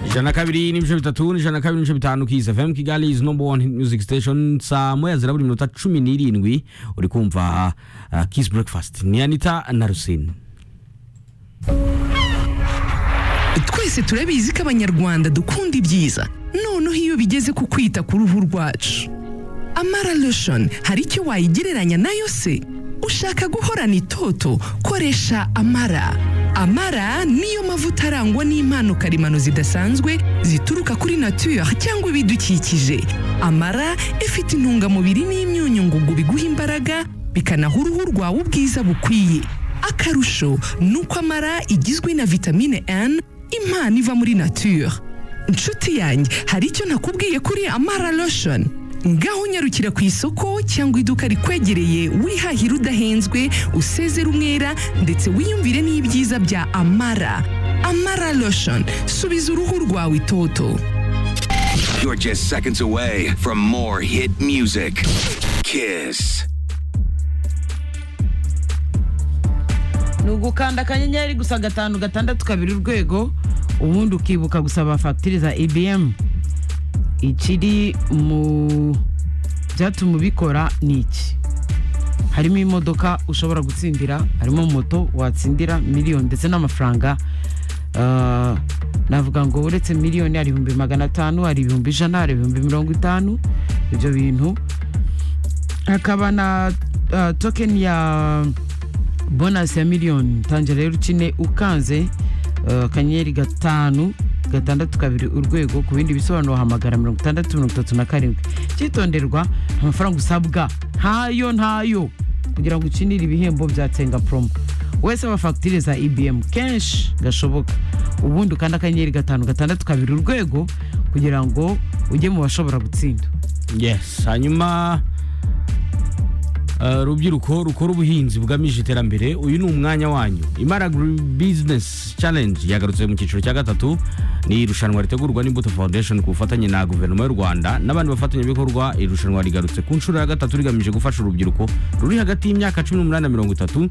ijana na kabiri n'ibice bitatu n'ijana na kabiri n'ibice bitanu kiza fm kigali is number one hit music station saa moya zira buri minota cumi n'irindwi uri kumva uh, kiss breakfast ni anita na rusine twese turabizi ko abanyarwanda dukunda ibyiza noneho iyo bigeze ku kwita ku ruhu rwacu amara lotion hari icyo wayigereranya nayo se ushaka guhorana itoto koresha amara amara niyo mavuta arangwa n'impano karemano zidasanzwe zituruka kuri nature cyangwa ibidukikije amara ifite intungamubiri n'imyunyu ngugu biguha imbaraga bikanaha uruhu rwawe ubwiza bukwiye akarusho ni uko amara igizwe na vitamine N impano iva muri nature inshuti yanjye hari icyo nakubwiye kuri amara lotion ngaho unyarukira ku isoko cyangwa iduka rikwegereye wihahira udahenzwe usezera umwera ndetse wiyumvire n'ibyiza bya amara amara lotion subiza uruhu rwawe itoto You're just seconds away from more hit music. Kiss. ni ugukanda akanyenyeri gusa gatanu gatandatu kabiri urwego ubundi ukibuka gusaba fagitire za ibm ikiri mu byatuma ubikora ni iki harimo imodoka ushobora gutsindira harimo moto watsindira miliyoni ndetse n'amafaranga Ah, navuga ngo uretse miliyoni hari ibihumbi magana atanu hari ibihumbi ijana hari ibihumbi mirongo itanu ibyo bintu hakaba na ah, token ya bonasi ya miliyoni tangira rero ukine ukanze eh, akanyenyeri gatanu gatandatu kabiri urwego ku bindi bisobanuro hamagara mirongo itandatu mirongo itatu na karindwi cyitonderwa amafaranga usabwa ntayo ntayo kugira ngo ukinire ibihembo bya tsenga promo wese aba fagitire za ibm kenshi gashoboka ubundi ukanda akanyenyeri gatanu gatandatu kabiri urwego kugira ngo ujye mu bashobora gutsinda yes hanyuma uh, rubyiruko rukora ubuhinzi bugamije iterambere uyu ni umwanya wanyu imara Agri business challenge yagarutse mu cyiciro cya gatatu ni irushanwa ritegurwa n'imbuto foundation ku bufatanye na guverinoma y'u rwanda n'abandi bafatanyabikorwa iri rushanwa rigarutse ku nshuro ya gatatu rigamije gufasha urubyiruko ruri hagati y'imyaka cumi n'umunani na mirongo itatu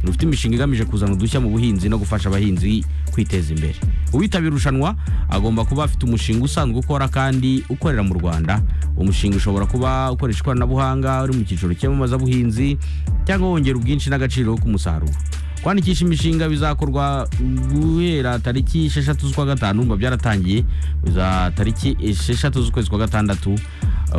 rufite imishinga igamije kuzana udushya mu buhinzi no gufasha abahinzi kwiteza imbere uwitabira irushanwa agomba kuba afite umushinga usanzwe ukora kandi ukorera mu rwanda umushinga ushobora kuba ukoresha ikoranabuhanga uri mu cyiciro cy'amamazabuhinzi cyangwa wongera ubwinshi n'agaciro k'umusaruro kwandikisha imishinga bizakorwa guhera tariki esheshatu z'ukwa gatanu biba byaratangiye za tariki esheshatu z'ukwezi kwa gatandatu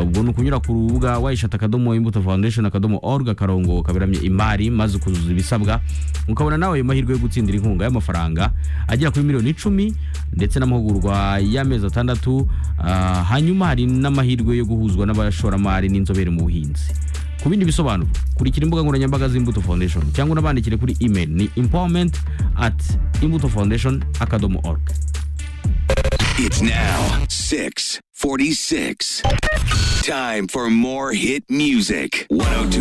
ubwo ni ukunyura ku rubuga wayishata akadomo imbuto foundation akadomo org akarongo kaberamye imari maze ukuzuza ibisabwa ukabona nawe ayo mahirwe yo gutsindira inkunga y'amafaranga agera kuri miliyoni icumi ndetse n'amahugurwa y'amezi atandatu ah, hanyuma hari n'amahirwe yo guhuzwa n'abashoramari n'inzobere mu buhinzi ku bindi bisobanuro kurikira imbuga nkoranyambaga z'imbuto foundation cyangwa unabandikire kuri email ni empowerment at imbuto foundation akadomo org It's now 646. Time for more hit music. 102.